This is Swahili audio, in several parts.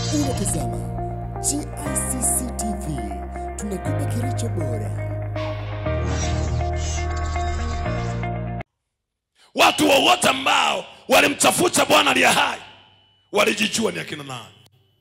Unatazama GICC TV, tunakupa kilicho bora. Watu wowote ambao walimtafuta Bwana aliye hai walijijua ni akina nani.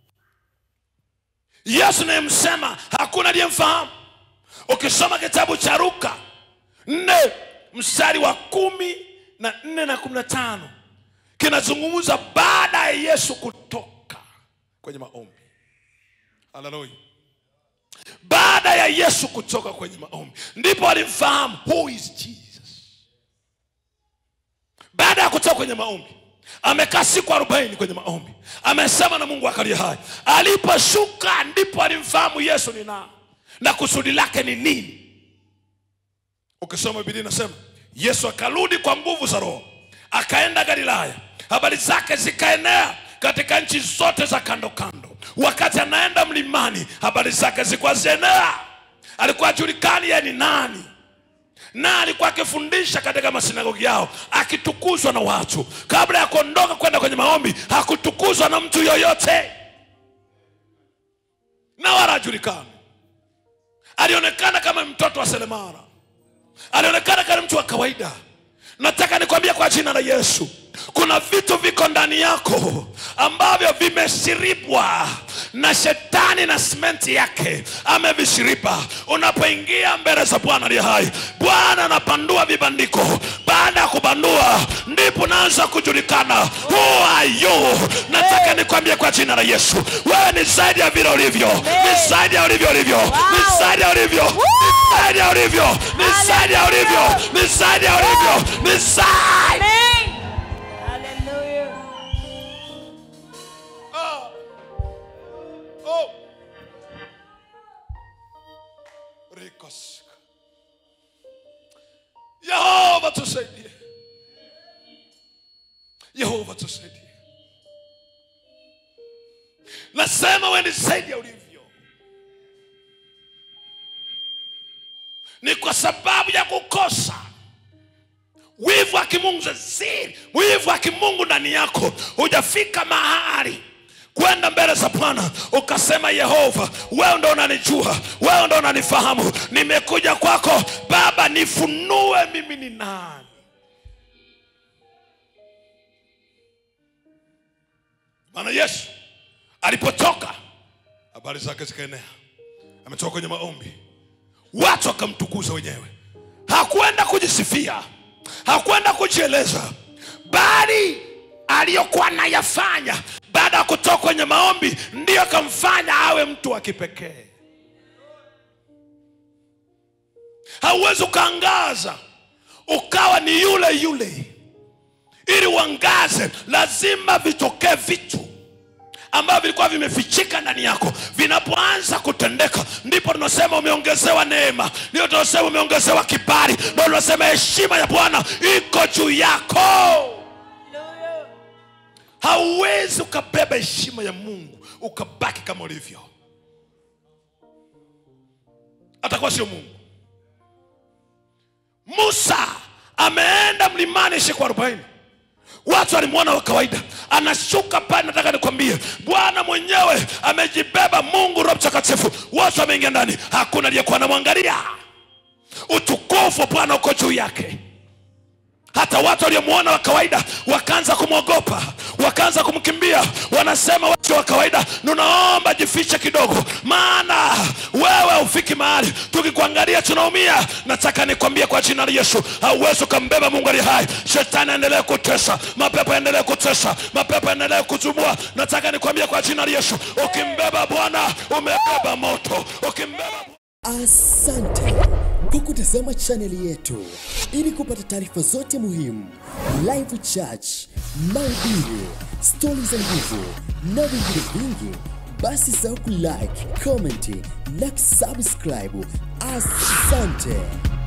Yesu nayemsema hakuna aliyemfahamu. Ukisoma kitabu cha Luka nne mstari wa kumi na nne na kumi na tano kinazungumza baada ya Yesu kutoka kwenye maombi. Haleluya! Baada ya Yesu kutoka kwenye maombi ndipo alimfahamu who is Jesus. Baada ya kutoka kwenye maombi amekaa siku arobaini kwenye maombi, amesema na Mungu akalia hai. Aliposhuka ndipo alimfahamu Yesu ni nani na kusudi lake ni nini. Ukisoma Biblia inasema Yesu akarudi kwa nguvu za Roho, akaenda Galilaya, habari zake zikaenea katika nchi zote za kando kando. Wakati anaenda mlimani, habari zake zilikuwa zienea. Alikuwa ajulikani yeye ni nani na alikuwa akifundisha katika masinagogi yao akitukuzwa na watu. Kabla ya kuondoka kwenda kwenye maombi, hakutukuzwa na mtu yoyote na wala hajulikani. Alionekana kama mtoto wa seremala, alionekana kama mtu wa kawaida. Nataka nikwambia kwa jina la Yesu, kuna vitu viko ndani yako ambavyo vimeshiribwa na shetani na simenti yake amevishiriba. Unapoingia mbele za Bwana aliye hai, Bwana anapandua vibandiko. Baada ya kubandua, ndipo naanza kujulikana who are you. Nataka nikwambie kwa jina la Yesu, wewe ni zaidi ya vile ulivyo, ni zaidi ya ulivyo ulivyo, ni zaidi ya ulivyo, ni zaidi ya ulivyo, ni zaidi ya ulivyo, ni zaidi ya ulivyo, ni zaidi Amen. Hallelujah. Oh. Rikosika. Yehova tusaidie. Yehova tusaidie. Nasema wewe ni zaidi ya ulivyo. Ni kwa sababu ya kukosa wivu wa kimungu zaziri wivu wa kimungu ndani yako hujafika mahali kwenda mbele za bwana ukasema yehova wewe ndo unanijua wewe ndo unanifahamu nimekuja kwako baba nifunue mimi ni nani maana yesu alipotoka habari zake zikaenea ametoka kwenye maombi watu wakamtukuza wenyewe hakwenda kujisifia hakwenda kujieleza bali aliyokuwa anayafanya baada ya kutoka kwenye maombi ndiyo akamfanya awe mtu wa kipekee hauwezi ukaangaza ukawa ni yule yule ili uangaze lazima vitokee vitu ambavyo vilikuwa vimefichika ndani yako vinapoanza kutendeka ndipo tunasema umeongezewa neema ndio tunasema umeongezewa kibali ndio tunasema heshima ya bwana iko juu yako Hallelujah. hauwezi ukabeba heshima ya mungu ukabaki kama ulivyo atakuwa sio mungu musa ameenda mlimani siku arobaini watu walimwona wa kawaida anashuka pale nataka nikwambie bwana mwenyewe amejibeba mungu roho mtakatifu watu wameingia ndani hakuna aliyekuwa anamwangalia utukufu wa bwana uko juu yake hata watu waliomwona wa kawaida wakaanza kumwogopa wakaanza kumkimbia wanasema watu wa kawaida nunaomba jifiche kidogo maana wewe ufiki mahali tukikuangalia tunaumia nataka nikwambie kwa jina la yesu hauwezi ukambeba mungu ali hai shetani aendelee kutesa mapepo yaendelee kutesa mapepo yaendelee kutumua nataka nikwambie kwa jina la yesu ukimbeba bwana umebeba moto ukimbeba Asante kwa kutazama chaneli yetu. Ili kupata taarifa zote muhimu, live church, mahubiri, stori za nguvu na vingine vingi, basi sahau kulike, comment na kusubscribe. Asante.